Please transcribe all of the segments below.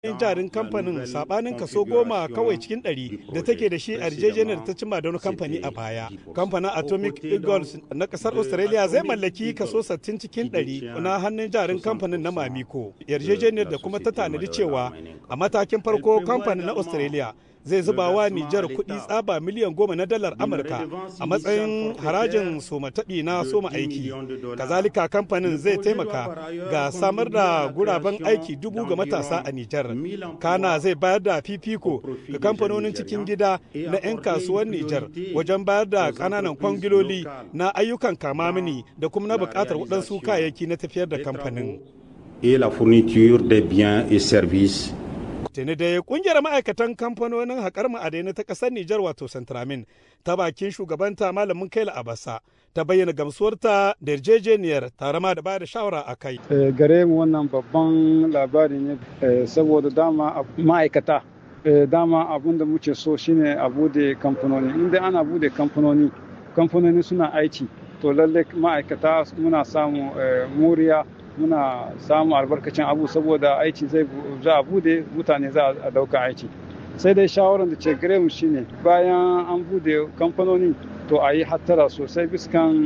jarin kamfanin sabanin kaso goma kawai cikin ɗari da take da shi a yarjejeniyar ta cimma da wani kamfani a baya kamfanin atomic eagles na kasar australia zai mallaki kaso 60 cikin ɗari na hannun jarin kamfanin na mamiko yarjejeniyar da kuma ta tanadi cewa a matakin farko kamfanin na australia zai zuba wa Nijar kuɗi tsaba miliyan goma na dalar Amurka a matsayin harajin soma taɓi na soma aiki. Kazalika kamfanin zai taimaka ga samar da guraben aiki dubu ga matasa a Nijar. Kana zai bayar da fifiko ga kamfanonin cikin gida na 'yan kasuwar Nijar wajen bayar da ƙananan kwangiloli na ayyukan kamamini da kuma na buƙatar waɗansu kayayyaki na tafiyar da kamfanin. Et la fourniture des biens et services tuni dai kungiyar ma'aikatan kamfanonin haƙar ma'adainai ta ƙasar Nijar wato Centramin ta bakin shugabanta malamin Kaila Abasa ta bayyana gamsuwarta da yarjejeniyar tare ma da bada shawara a kai. Gare mu wannan babban labari ne saboda dama ma'aikata dama abun da muke so shine a bude kamfanoni inda ana bude kamfanoni kamfanoni suna aiki to lalle ma'aikata muna samu muriya muna samun albarkacin abu saboda aiki zai za a bude mutane za a dauka aiki sai dai shawarar da ce gare mu shine bayan an bude kamfanoni to a yi hattara sosai biskan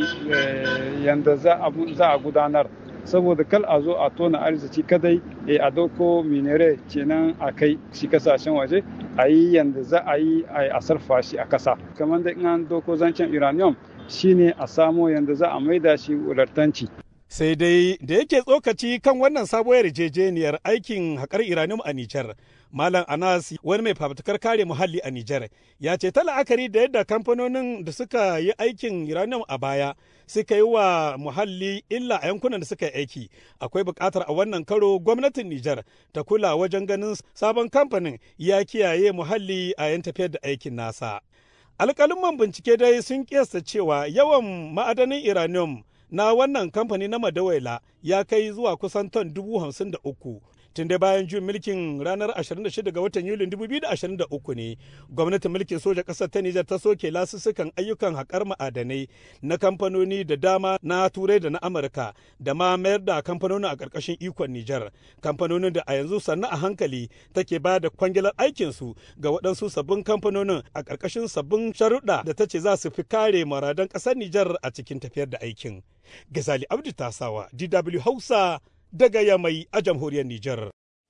yanda za a gudanar saboda kal a zo a tona arziki kadai a dauko minere kenan a kai shi kasashen waje a yi yanda za a yi a sarfa shi a kasa kamar da in an dauko zancen uranium shine a samo yanda za a maida shi wulartanci sai dai da yake tsokaci kan wannan sabuwar yarjejeniyar aikin haƙar iranium a Nijar. Malam Anas wani mai fafutukar kare muhalli a Nijar ya ce ta la'akari da yadda kamfanonin da suka yi aikin uranium a baya suka yi wa muhalli illa a yankunan da suka yi aiki akwai buƙatar a wannan karo gwamnatin Nijar ta kula wajen ganin sabon kamfanin ya kiyaye muhalli a yan tafiyar da aikin nasa. Alƙalin bincike dai sun kiyasta cewa yawan ma'adanin uranium na wannan kamfani na madawaila ya kai zuwa kusan ton dubu hamsin da uku tun da bayan juyin mulkin ranar 26 ga watan yulin 2023 ne gwamnatin mulkin soja ƙasar ta nijar ta soke lasussukan ayyukan haƙar ma'adanai na kamfanoni da dama na turai da na amurka da ma mayar da kamfanonin a ƙarƙashin ikon nijar kamfanonin da a yanzu sannu a hankali take ba da kwangilar aikinsu ga waɗansu sabbin kamfanonin a ƙarƙashin sabbin sharuɗa da ta ce za su fi kare maradan ƙasar nijar a cikin tafiyar da aikin gazali abdu tasawa dw hausa daga Yamai a jamhuriyar Nijar.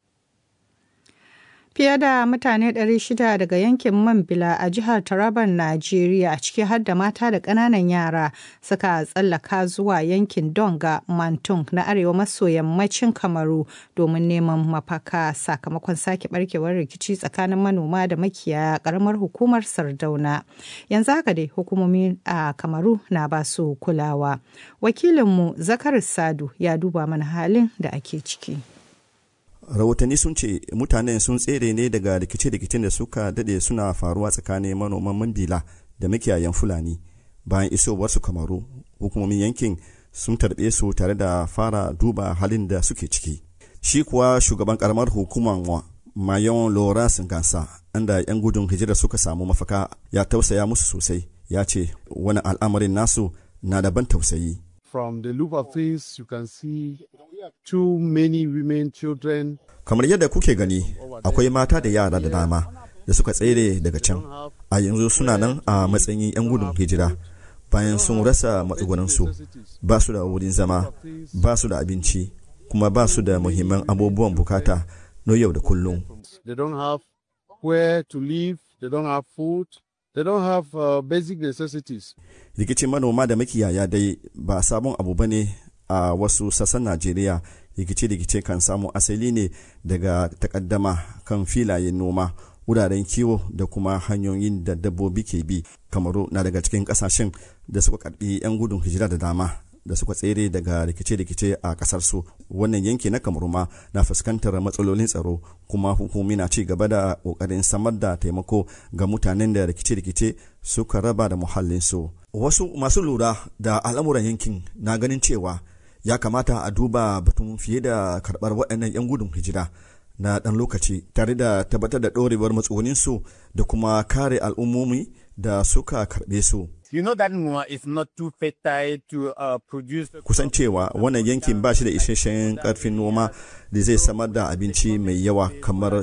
Fiye da mutane 600 daga yankin Mambila a jihar Taraban Najeriya ciki har da mata da ƙananan yara suka tsallaka zuwa yankin Donga Mantung na arewa maso yammacin Kamaru domin neman mafaka sakamakon sake barkewar rikici tsakanin manoma da makiyaya ƙaramar hukumar Sardauna. Yanzu haka dai hukumomi a Kamaru na ba su kulawa. Wakilinmu Zakar Sadu ya duba mana halin da ake ciki. rahotanni sun ce mutanen sun tsere ne daga rikice-rikicen da suka dade suna faruwa tsakanin manoman mandila da makiyayan fulani bayan isowarsu kamaru hukumomin yankin sun tarbe su tare da fara duba halin da suke ciki shi kuwa shugaban karamar hukumar mayon loras gasa inda 'yan gudun hijira suka samu mafaka ya tausaya musu sosai ya ce wani al'amarin nasu na daban tausayi from the look of things you can see too many women children kamar yadda kuke gani akwai mata da yara da dama da suka tsere daga can a yanzu suna nan a matsayin 'yan gudun hijira bayan sun rasa matsugunansu ba su da wurin zama ba su da abinci kuma ba su da muhimman abubuwan bukata na yau da kullum they don't have where to live they don't have food They don't have uh, basic necessities. Rikicin manoma da makiyaya dai ba sabon abu ba ne a wasu sassan Najeriya. Rikice-rikice kan samu asali ne daga takaddama kan filayen noma, wuraren kiwo da kuma hanyoyin da dabbobi ke bi. Kamaru na daga cikin kasashen da suka karbi 'yan gudun hijira da dama da suka tsere daga rikice-rikice a kasar su wannan yanki na kamaru ma na fuskantar matsalolin tsaro kuma hukumi na ci gaba da kokarin samar da taimako ga mutanen da rikice-rikice suka raba da muhallinsu wasu masu lura da al'amuran yankin na ganin cewa ya kamata a duba batun fiye da karbar waɗannan 'yan gudun hijira na ɗan lokaci tare da tabbatar da ɗorewar matsuguninsu da kuma kare al'ummomi da suka karɓe su You know that Nwa is not too fertile to uh, produce. kusan cewa wannan yankin ba shi da isasshen karfin noma da zai samar da abinci mai yawa kamar